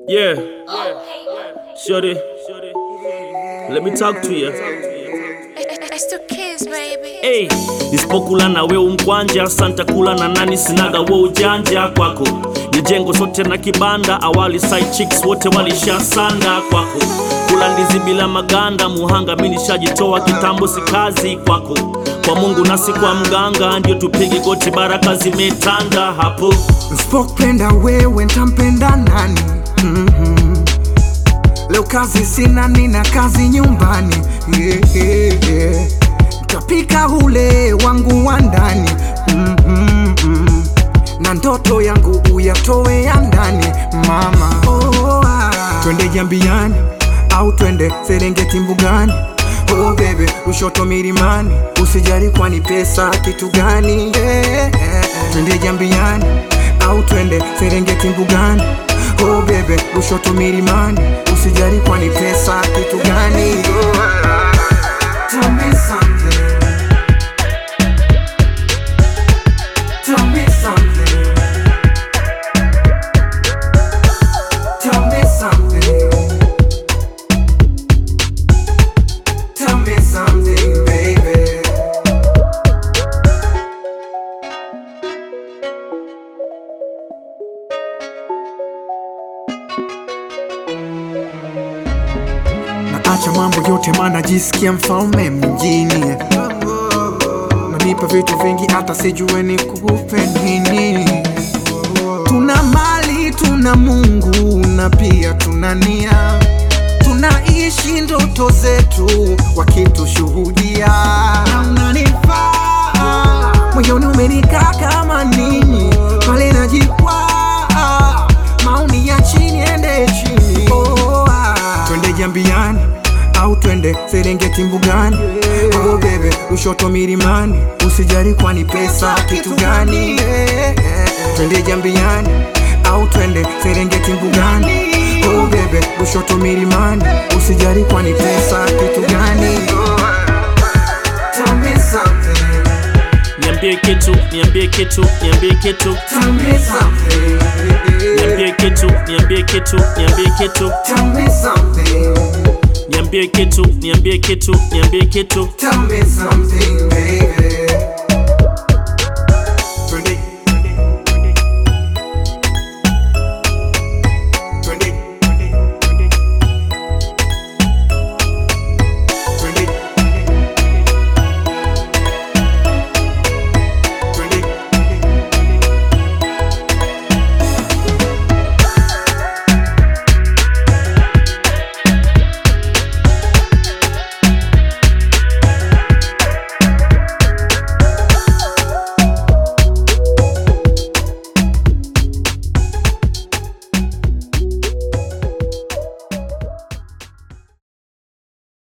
Yeah. Shorty. Let me talk to you. It's the kids, baby. Hey, nisipokula na we umkwanja santa kula na nani sinaga we ujanja kwako ni jengo sote na kibanda awali side chicks wote walishasanda kwako kula ndizi bila maganda muhanga mi nishajitoa kitambo si kazi kwako kwa mungu nasi kwa mganga ndio tupige goti baraka zimetanda hapo Nsipopenda wewe ntampenda nani? Mhm. Leo kazi sina, nina kazi nyumbani yeah, yeah, yeah. Ntapika ule wangu wa ndani Mhm, mhm. na ndoto yangu uyatoe ya ndani mama. Oh, ah. Twende Jambiani au twende Serengeti mbugani Oh baby, ushoto milimani, usijali kwani pesa kitu gani? Eh, eh, eh. Twende Jambiani au twende Serengeti mbugani Oh baby, ushoto milimani, usijali kwani pesa kitu gani? Oh, ah. Tell me something. Tell me something. Tell me something. Tell me something, baby. Naacha mambo yote maana jisikia mfalme mjini Nanipa vitu vingi hata sijue nikupe nini Tuna mali, tuna Mungu na pia tuna nia Tunaishi ndoto zetu wakitushuhudia Na unanifaa moyoni umenikaa kama nini pale najikwaa maoni ya chini ende chini oh, ah. Twende Jambiani au twende Serengeti mbugani oh, bebe ushoto milimani usijali kwani pesa kitu gani Twende Jambiani au twende Serengeti mbugani oh, bebe ushoto milimani usijali kwani pesa kitu gani Tell me something niambie kitu niambie kitu niambie kitu Tell me something. niambie kitu niambie kitu niambie kitu Tell me something. niambie kitu niambie kitu niambie kitu Tell me something, baby.